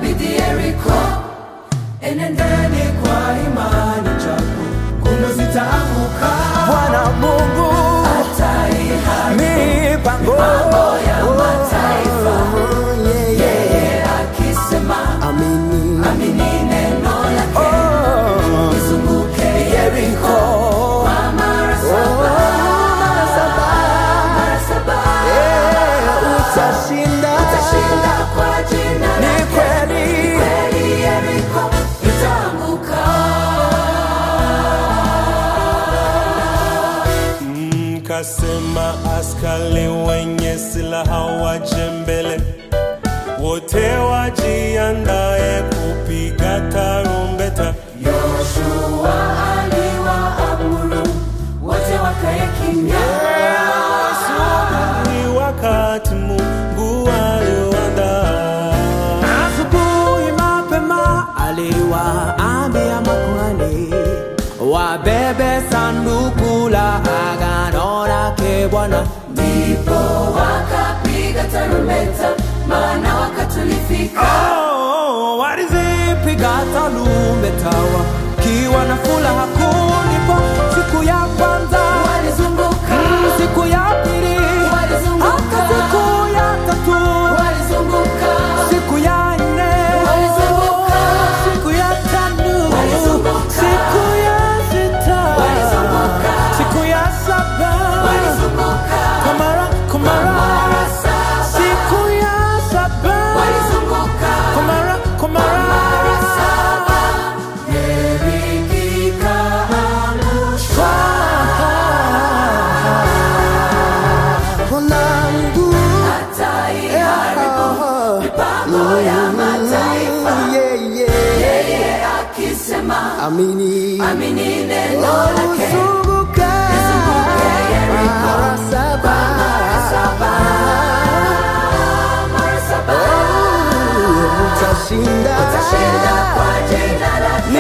dhidi Yeriko. enendeni kwa imani japo kuno zitaanguka Bwana Mungu Ataiharibu mipango mambo ya mataifa. Oh, yeah, yeah. Yeye akisema, Amini. amini neno lake. Oh, Izunguke Yeriko oh, kwa mara oh, saba. mara saba. Mara saba. Eh, utashinda. Utashinda kwa jina Ni lake. kweli. Kweli Yeriko itaanguka. Mkasema askari wenye silaha waje mbele, wote wajiandae kupiga tarumbeta. Yoshua aliwaamuru wote wakae kimya. Ni wakati Mungu aliuandaa. Asubuhi mapema aliwaambia makuhani wabebe sanduku la agano lake Bwana. Ndipo wakapiga tarumbeta, maana wakati ulifika. Oh, walizipiga tarumbeta wakiwa na furaha kuu. Ndipo siku ya kwanza, Walizunguka, siku ya pili, Walizunguka. hata siku ya tatu, walizunguka, siku ya nne, Walizunguka. siku ya tano, Walizunguka. siku ya sita, Walizunguka. siku ya saba, walizunguka, kwa mara kwa mara, mara saba. siku ya saba, Walizunguka, kwa mara kwa mara, mara saba. Yeriko ikaangushwa. Mwanangu, Ataiharibu mipango ya mataifa. yeah, yeah. Yeye akisema, Amini. amini neno lake. Uzunguke. Izunguke Yeriko. Mara saba. Saba, mara saba. Utashinda. Utashinda kwa jina lake. Ni